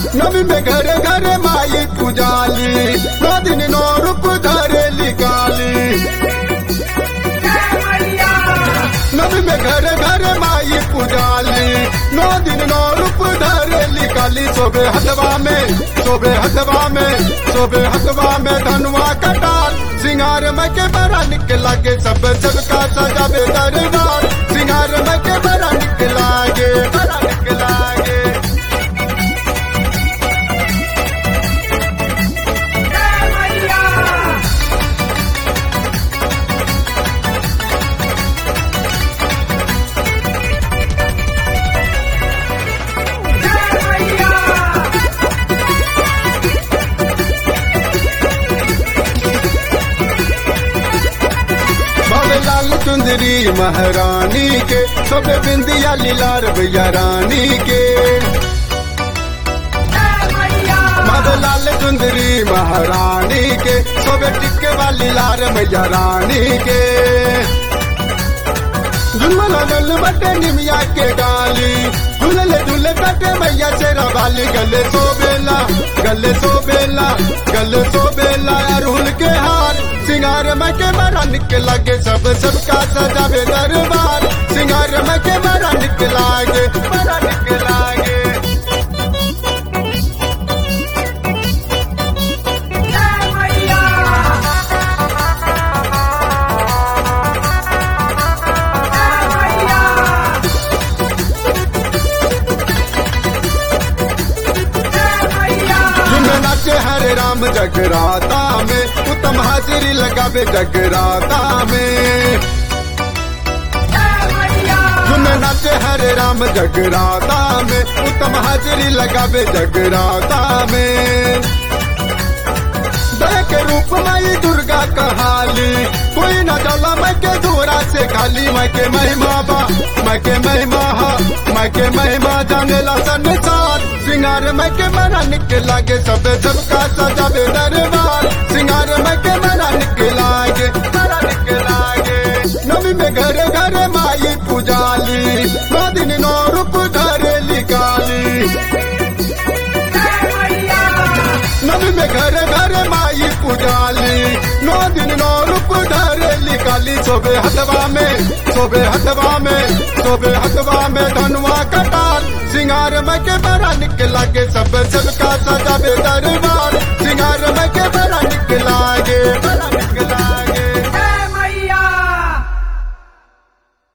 नवी में घर घर माई पुजाली नौ दिन नौ रूप धरे लिकाली नवी में घर घर माई पुजाली नौ दिन नौ रूप धरे लिकाली सोबे हथवा में सोबे हथवा में सोबे हथवा में धनुआ कटार सिंगार में के बड़ा निक लागे सब सबका सजावे दरबार सिंगार में के बड़ा निक लागे बड़ा निक लागे बाबे लाल चुंदरी महारानी के सब बिंदिया लीलार भैया रानी के बाबे लाल चुंदरी महारानी के सब टिक्के वाली लाल भैया रानी के झुलम लगल बटे निमिया के डाली झूले झूले बटे मैया शेरा वाली गले सो बेला गले सो बेला गले सो बेला अरहुल के हार सिंगार में के बड़ा निक लागे सब सबका सजावे दरबार सिंगार में के बड़ा निक लागे बड़ा निक लागे झुम नाचे हरे राम जगराता में उत्तम हाजिरी लगावे जगराता में झुम नाचे हरे राम जगराता में उत्तम हाजिरी लगावे जगराता में दया के रूप माई दुर्गा कहाली कोई न डला मैं के दूरा से खाली मैं के महिमा बा मैं के महिमा हा मैं के महिमा जानेला संसार सिंगार मैं के मना निक लागे सब सबका सजावे दरबार सिंगार मैं के मना निक लागे मना निक लागे नवी में घर घर माई पुजाली नौ दिन नौ रूप धरे लिकाली नवी में घर घर माई पुजाली नौ दिन नौ रूप धरे लिकाली सोबे हथवा में सोबे हथवा में सोबे हथवा में धनुआ कटार सिंगार में के बड़ा निक लागे सब सबका सजावे दरबार